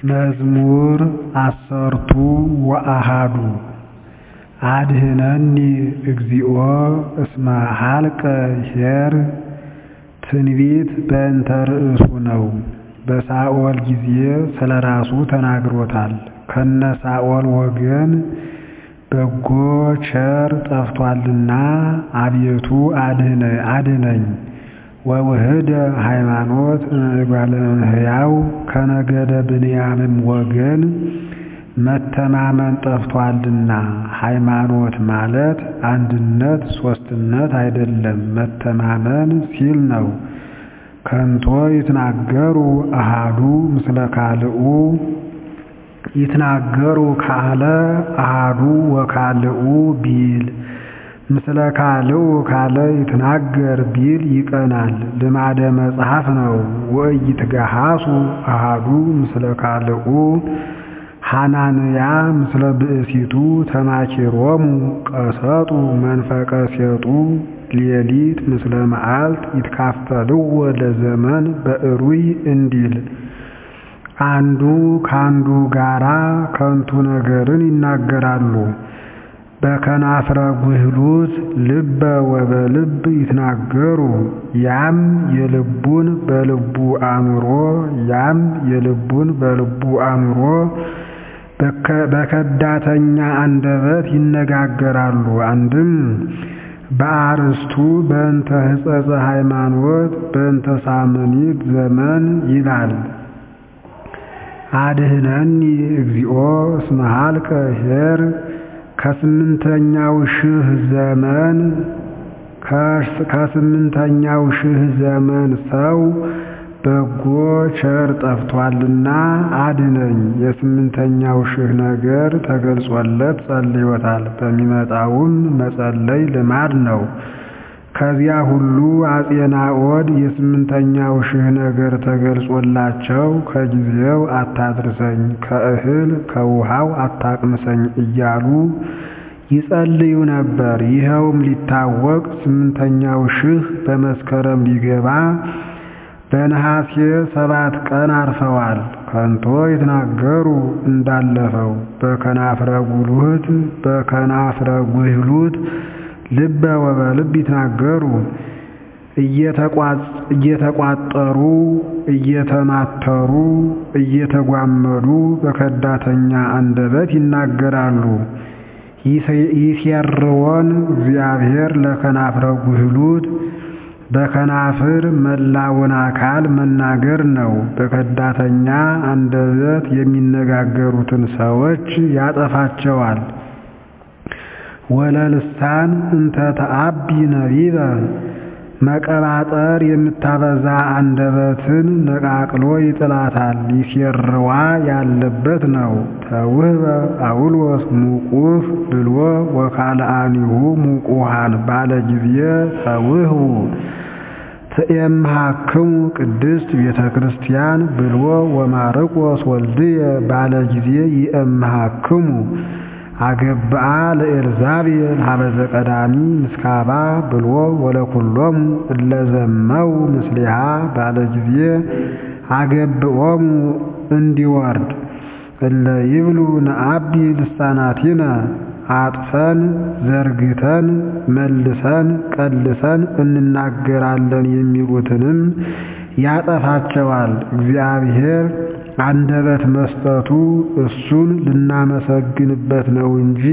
መዝሙር ዐሠርቱ ወአሐዱ አድኅነኒ እግዚኦ እስመ ሀልቀ ኄር ትንቢት በእንተ ርእሱ ነው። በሳኦል ጊዜ ስለ ራሱ ተናግሮታል። ከነ ሳኦል ወገን በጎ ቸር ጠፍቶአልና አቤቱ አድነኝ። ወውህደ ሃይማኖት እምእጓለ እመሕያው ከነገደ ብንያምም ወገን መተማመን ጠፍቶአልና ሃይማኖት ማለት አንድነት ሦስትነት አይደለም መተማመን ሲል ነው። ከንቶ ይትናገሩ አሐዱ ምስለ ካልኡ ይትናገሩ ካለ አሐዱ ወካልኡ ቢል ምስለ ካልኡ ካለ ይትናገር ቢል ይቀናል። ልማደ መጽሐፍ ነው። ወኢይትገሃሱ አሐዱ ምስለ ካልኡ ሐናንያ ምስለ ብእሲቱ ተማኪሮሙ ቀሰጡ መንፈቀ ሴጡ ሌሊት ምስለ መዓልት ይትካፈልዎ ለዘመን በዕሩይ እንዲል አንዱ ካንዱ ጋራ ከንቱ ነገርን ይናገራሉ። በከናፍረ ጉህሉት ልበ ወበልብ ይትናገሩ ያም የልቡን በልቡ አኑሮ ያም የልቡን በልቡ አኑሮ በከዳተኛ አንደበት ይነጋገራሉ። አንድም በአርስቱ በእንተ ሕጸጸ ሃይማኖት በእንተ ሳምኒት ዘመን ይላል። አድኅነኒ እግዚኦ እስመ ሀልቀ ኄር ከስምንተኛው ሺህ ዘመን ከስምንተኛው ሺህ ዘመን ሰው በጎ ቸር ጠፍቶአልና አድነኝ። የስምንተኛው ሺህ ነገር ተገልጾለት ጸልዮታል። በሚመጣውም መጸለይ ልማድ ነው። ከዚያ ሁሉ አፄ ናዖድ የስምንተኛው ሺህ ነገር ተገልጾላቸው ከጊዜው አታድርሰኝ፣ ከእህል ከውሃው አታቅምሰኝ እያሉ ይጸልዩ ነበር። ይኸውም ሊታወቅ ስምንተኛው ሺህ በመስከረም ሊገባ በነሐሴ ሰባት ቀን አርፈዋል። ከንቶ ይትናገሩ እንዳለፈው በከናፍረ ጉልሁት በከናፍረ ጉህሉት ልበ ወበልብ ይትናገሩ እየተቋጠሩ እየተማተሩ እየተጓመዱ በከዳተኛ አንደበት ይናገራሉ። ይሴርዎን እግዚአብሔር ለከናፍረ ጉህሉት በከናፍር መላውን አካል መናገር ነው። በከዳተኛ አንደበት የሚነጋገሩትን ሰዎች ያጠፋቸዋል። ወለልሳን እንተ ተአቢ ነቢበ መቀባጠር የምታበዛ አንደበትን ነቃቅሎ ይጥላታል። ይሴርዋ ያለበት ነው። ተውህበ ጳውሎስ ሙቁፍ ብሎ ወካልአኒሁ ሙቁሃን ባለ ጊዜ ተውህቡ ትኤምሃክሙ ቅድስት ቤተ ክርስቲያን ብሎ ወማርቆስ ወልድየ ባለ ጊዜ ይእምሃክሙ አገብአ ለኤልዛቤል ሀበዘ ቀዳሚ ምስካባ ብሎ ወለኩሎሙ እለዘመው ምስሊሃ ባለ ጊዜ አገብኦሙ እንዲወርድ እለ ይብሉ ነአቢ ልሳናቲነ አጥፈን ዘርግተን መልሰን ቀልሰን እንናገራለን የሚሉትንም ያጠፋቸዋል። እግዚአብሔር አንደበት መስጠቱ እሱን ልናመሰግንበት ነው እንጂ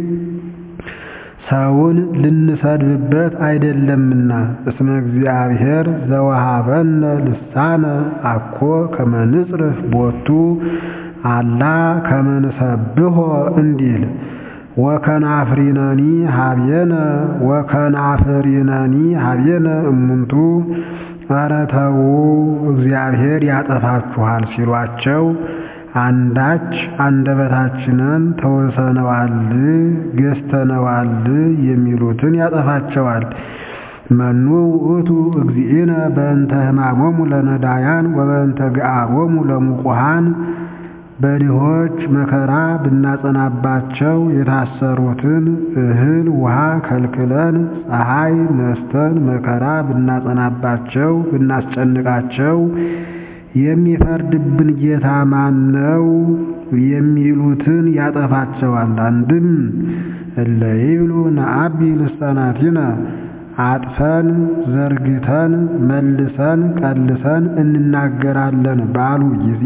ሰውን ልንሰድብበት አይደለምና። እስመ እግዚአብሔር ዘወሃበነ ልሳነ አኮ ከመ ንጽርፍ ቦቱ አላ ከመ ንሰብሖ እንዲል ወከናፍሪነኒ ሀብየነ ወከናፍሪነኒ ሀብየነ እሙንቱ ኧረ ተዉ እግዚአብሔር ያጠፋችኋል ሲሏቸው አንዳች አንደበታችንን ተወሰነዋል ገዝተነዋል የሚሉትን ያጠፋቸዋል። መኑ ውእቱ እግዚእነ በእንተ ሕማሞሙ ለነዳያን ወበእንተ ገአቦሙ ለሙቁሃን በድሆች መከራ ብናጸናባቸው የታሰሩትን እህል ውሃ ከልክለን ፀሐይ ነስተን መከራ ብናጸናባቸው ብናስጨንቃቸው የሚፈርድብን ጌታ ማን ነው? የሚሉትን ያጠፋቸዋል። አንድም እለ ይብሉ ነአቢ ልሳናቲነ አጥፈን ዘርግተን መልሰን ቀልሰን እንናገራለን ባሉ ጊዜ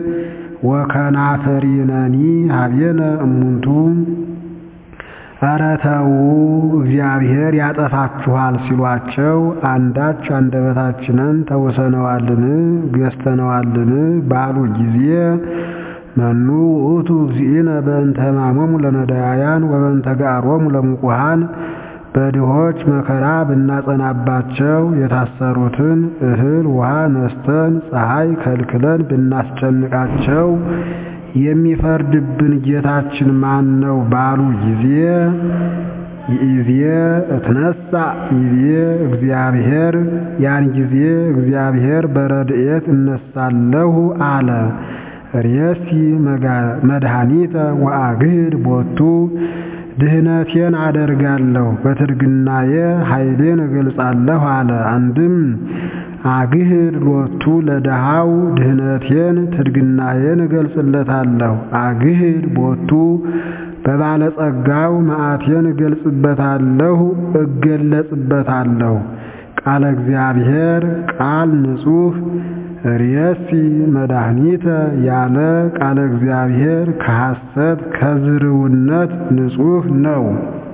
ወከናፍሪነኒ ሀቤነ እሙንቱ ኧረ ተው እግዚአብሔር ያጠፋችኋል ሲሏቸው አንዳች አንደበታችንን ተውሰነዋልን ገዝተነዋልን ባሉ ጊዜ መኑ ውእቱ እግዚእነ በእንተ ሕማሞሙ ለነዳያን ወበእንተ ገአሮሙ ለምቁሃን በድሆች መከራ ብናጸናባቸው የታሰሩትን እህል ውሃ ነስተን ፀሐይ ከልክለን ብናስጨንቃቸው የሚፈርድብን ጌታችን ማን ነው ባሉ ጊዜ ይእዜ እትነሣ ይቤ እግዚአብሔር ያን ጊዜ እግዚአብሔር በረድኤት እነሳለሁ አለ። ርእሲ መድኃኒተ ወአግህድ ቦቱ ድህነቴን አደርጋለሁ በትርግናዬ ኃይሌን እገልጻለሁ አለ። አንድም አግህድ ሎቱ ለድሃው ድህነቴን ትድግናዬን እገልጽለታለሁ። አግህድ ቦቱ በባለጸጋው መዓቴን እገልጽበታለሁ እገለጽበታለሁ። ቃለ እግዚአብሔር ቃል ንጹሕ ርእሲ መድኃኒተ ያለ ቃለ እግዚአብሔር ከሐሰት ከዝርውነት ንጹሕ ነው።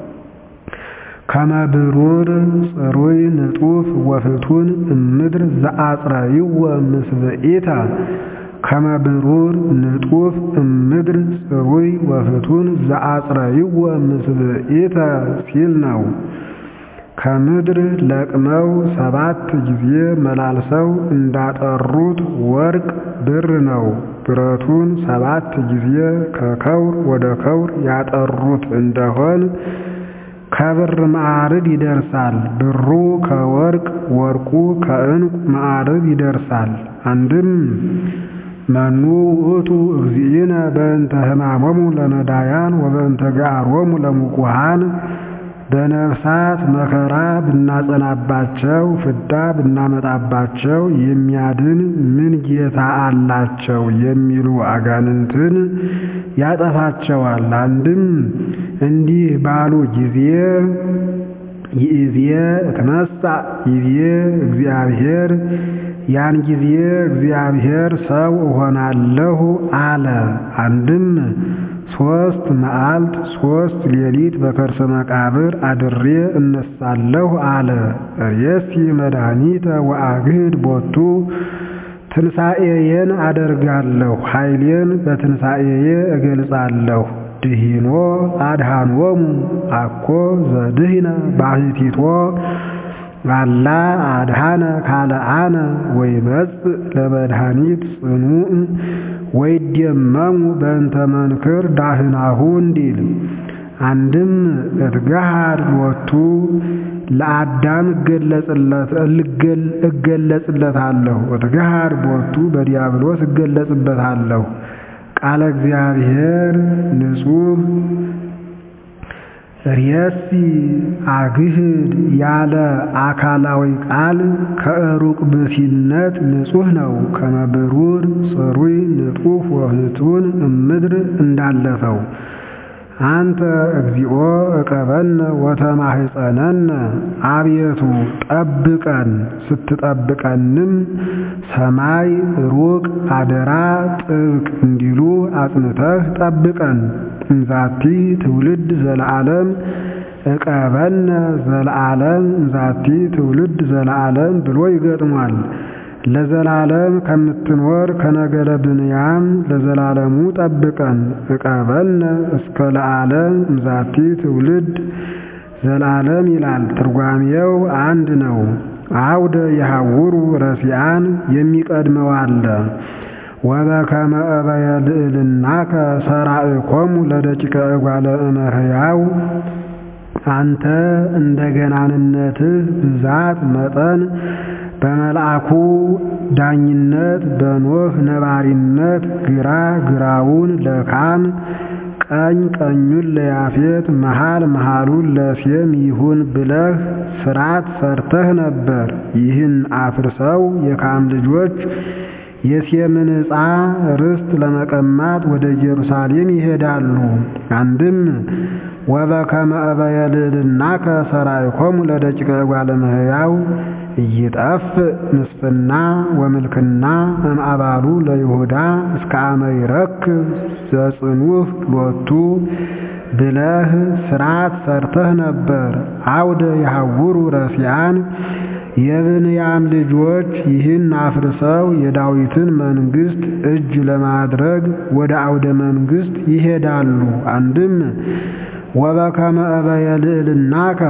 ከመብሩር ጽሩይ ንጡፍ ወፍቱን እምድር ዘአጽረይወ ምስብኢተ ከመብሩር ንጡፍ እምድር ጽሩይ ወፍቱን ዘአጽረይወ ምስብኢተ ሲል ነው። ከምድር ለቅመው ሰባት ጊዜ መላልሰው እንዳጠሩት ወርቅ ብር ነው። ብረቱን ሰባት ጊዜ ከከውር ወደ ከውር ያጠሩት እንደሆን ከብር ማዕርግ ይደርሳል። ብሩ ከወርቅ ወርቁ ከዕንቁ ማዕርግ ይደርሳል። አንድም መኑ ውእቱ እግዚእነ በእንተ ሕማሞሙ ለነዳያን ወበእንተ ገአሮሙ ለምቁሃን በነፍሳት መከራ ብናጸናባቸው ፍዳ ብናመጣባቸው የሚያድን ምን ጌታ አላቸው የሚሉ አጋንንትን ያጠፋቸዋል። አንድም እንዲህ ባሉ ጊዜ ይእዜ እትነሣ ይቤ እግዚአብሔር ያን ጊዜ እግዚአብሔር ሰው እሆናለሁ አለ። አንድም ሶስት መዓልት ሶስት ሌሊት በከርሰ መቃብር አድሬ እነሳለሁ አለ። ርእሲ መድኃኒተ ወአግህድ ቦቱ ትንሣኤዬን አደርጋለሁ ኃይሌን በትንሣኤዬ እገልጻለሁ። ድሂኖ አድኃኖሙ አኮ ዘድህነ ባሕቲቶ አላ አድኃነ ካልአነ ወይመጽእ ለመድኃኒት ጽኑዕ ወይደመሙ በእንተ መንክር ዳህናሁ እንዲል አንድም እትገሃድ ሎቱ ለአዳም እገለጽለታለሁ እትገሃድ ቦቱ በዲያብሎስ እገለጽበታለሁ። ቃለ እግዚአብሔር ንጹሕ ርእሲ አግህድ ያለ አካላዊ ቃል ከሩቅ ብእሲነት ንጹሕ ነው። ከመብሩር ጽሩይ ንጡፍ ወህቱን እምድር እንዳለፈው አንተ እግዚኦ እቀበነ ወተማህፀነነ አቤቱ ጠብቀን ስትጠብቀንም ሰማይ ሩቅ አደራ ጥብቅ እንዲሉ አጽንተህ ጠብቀን። እንዛቲ ትውልድ ዘለዓለም እቀበነ ዘለዓለም እንዛቲ ትውልድ ዘለዓለም ብሎ ይገጥሟል። ለዘላለም ከምትኖር ከነገደ ብንያም ለዘላለሙ ጠብቀን። እቀበነ እስከ ለዓለም እምዛቲ ትውልድ ዘላለም ይላል። ትርጓሜው አንድ ነው። አውደ የሐውሩ ረሲአን የሚቀድመው አለ። ወበከመ እበየ ልዕልናከ ሰራዕኮሙ ለደቂቀ እጓለ እመሕያው አንተ እንደ ገናንነትህ ብዛት መጠን በመልአኩ ዳኝነት በኖህ ነባሪነት ግራ ግራውን ለካም ቀኝ ቀኙን ለያፌት መሃል መሃሉን ለሴም ይሁን ብለህ ስራት ሰርተህ ነበር። ይህን አፍርሰው የካም ልጆች የሴምን ዕፃ ርስት ለመቀማት ወደ ኢየሩሳሌም ይሄዳሉ። አንድም ወበከመ እበየ ልዕልናከ ሠራይኮሙ ለደቂቀ እጓለ እመሕያው ኢይጠፍእ ምስፍና ወምልክና እምአባሉ ለይሁዳ እስከ አመ ይረክብ ዘጽኑዕ ሎቱ ብለህ ሥርዓት ሰርተህ ነበር። አውደ የሐውሩ ረሲዓን የብንያም ልጆች ይህን አፍርሰው የዳዊትን መንግሥት እጅ ለማድረግ ወደ አውደ መንግሥት ይሄዳሉ። አንድም ወበከመ እበየ ልዕልናከ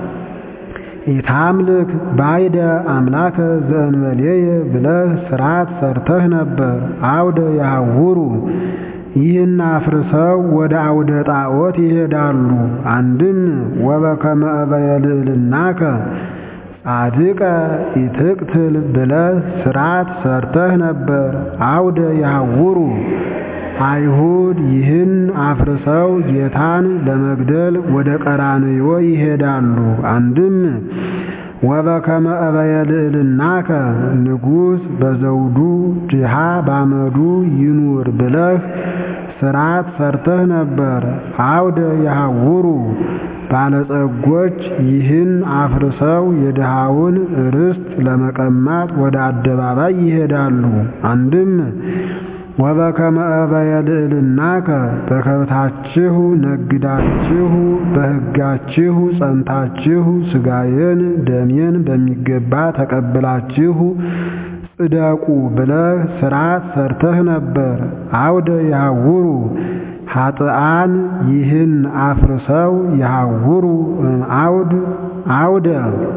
ኢታምልክ ባይደ አምላከ ዘእንበሌየ ብለህ ሥርዓት ሰርተህ ነበር። አውደ የሐውሩ ይህን አፍርሰው ወደ አውደ ጣዖት ይሄዳሉ። አንድም ወበከመ እበየ ልዕልናከ ጻድቀ ኢትቅትል ብለህ ሥርዓት ሰርተህ ነበር። አውደ የሐውሩ አይሁድ ይህን አፍርሰው ጌታን ለመግደል ወደ ቀራንዮ ይሄዳሉ። አንድም ወበከመ እበየ ልዕልናከ ንጉሥ በዘውዱ ድሃ ባመዱ ይኑር ብለህ ሥርዓት ሰርተህ ነበር። አውደ የሐውሩ ባለጸጎች ይህን አፍርሰው የድሃውን ርስት ለመቀማት ወደ አደባባይ ይሄዳሉ። አንድም ወበከመ እበየ ልዕልናከ በከብታችሁ ነግዳችሁ በሕጋችሁ ጸንታችሁ ሥጋዬን ደሜን በሚገባ ተቀብላችሁ ጽደቁ ብለህ ሥርዓት ሰርተህ ነበር። አውደ የሐውሩ ኃጥአን ይህን አፍርሰው የሐውሩ አውድ አውደ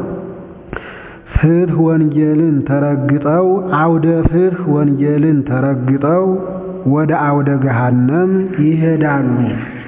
ፍትሕ ወንጌልን ተረግጠው አውደ ፍትሕ ወንጌልን ተረግጠው ወደ አውደ ገሃነም ይሄዳሉ።